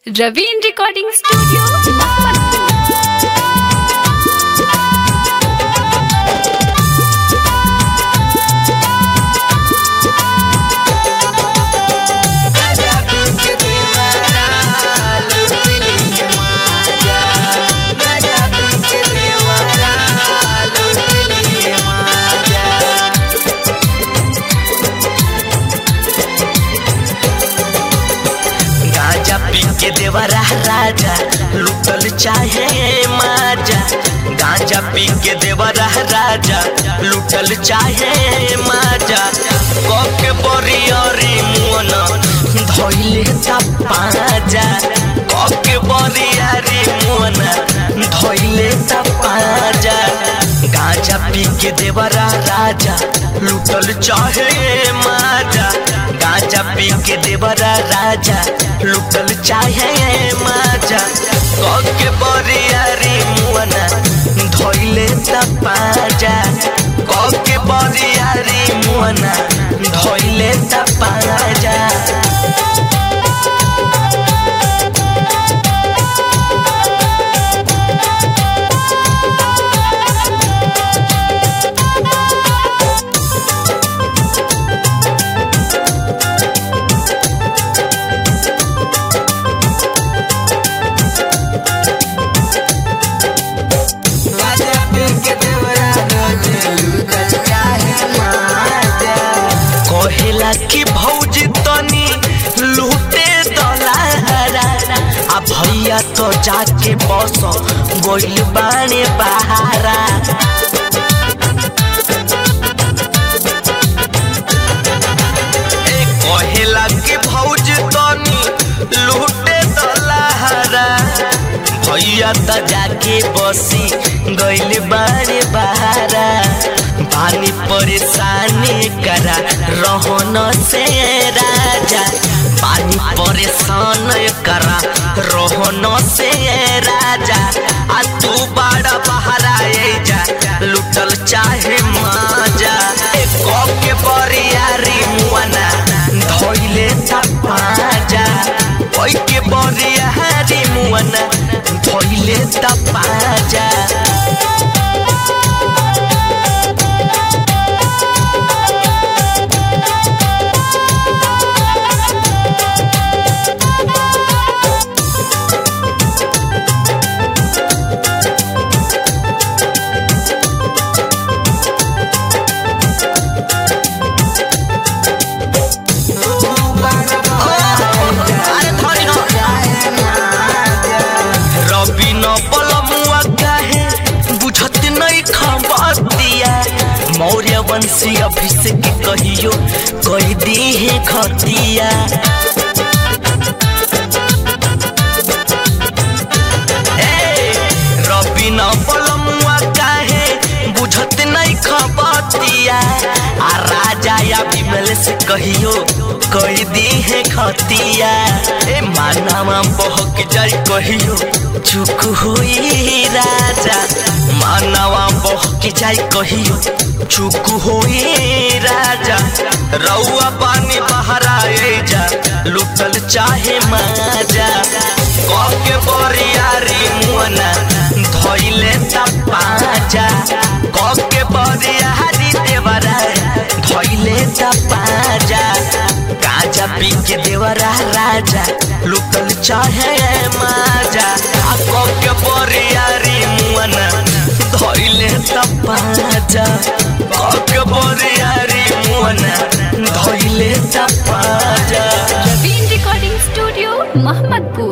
Raveen Recording Studio, Mohammadpur. गांजा पी के देवरा राजा लुटल चाहे माजा गांजा पी के देवरा राजा लुटल चाहे माजा कके बरियरी मुअन धइले ता पाजा कके बरियरी मुअन धइले ता पाजा गांजा पी के देवरा राजा लुटल चाहे माजा गांजा पी के देवरा राजा लुटल चाहे माजा कके बरियारी मुअना धइले त पाजा कके बरियारी मुअना धइले त पाजा कहेला कि भौजी तनी लूटे दलारा आ भैया तो जाके बस गोइल बाने बहारा ए कहेला कि भौजी तनी लूटे दलारा भैया त जाके बसी गइल बारे बहारा पानी परेशानी करा रहन से राजा पानी परेशान करा रहन से राजा आ तू बड़ा बहारा ए जा लुटल चाहे माजा ए के बरियारी मुआना धइले त पाजा ओइ के बरियारी मुआना धइले त पाजा रवि न बलमुआ काहे बुझत नहीं खबतिया मौर्य वंशी अभिषेक कहियो कह दी है खतिया ए, रवि न बलमुआ काहे बुझत नहीं खबतिया आ राजा या विमल से कहियो कह दी है खतिया ए मानवा बहक जाई कहियो चुक हुई राजा मानवा बहक जाई कहियो चुक हुई राजा रउआ पानी बहरा जा लुटल चाहे माजा कके बरियारी मुअना धइले त पाजा कके बरियारी देवरा धइले त पाजा गाजा पी के देवरा राजा लुटल चाहे माजा आ कके बरियारी मुअना धइले त पाजा कके बरियारी मुअना धइले त पाजा Raveen Recording Studio, Mohammadpur.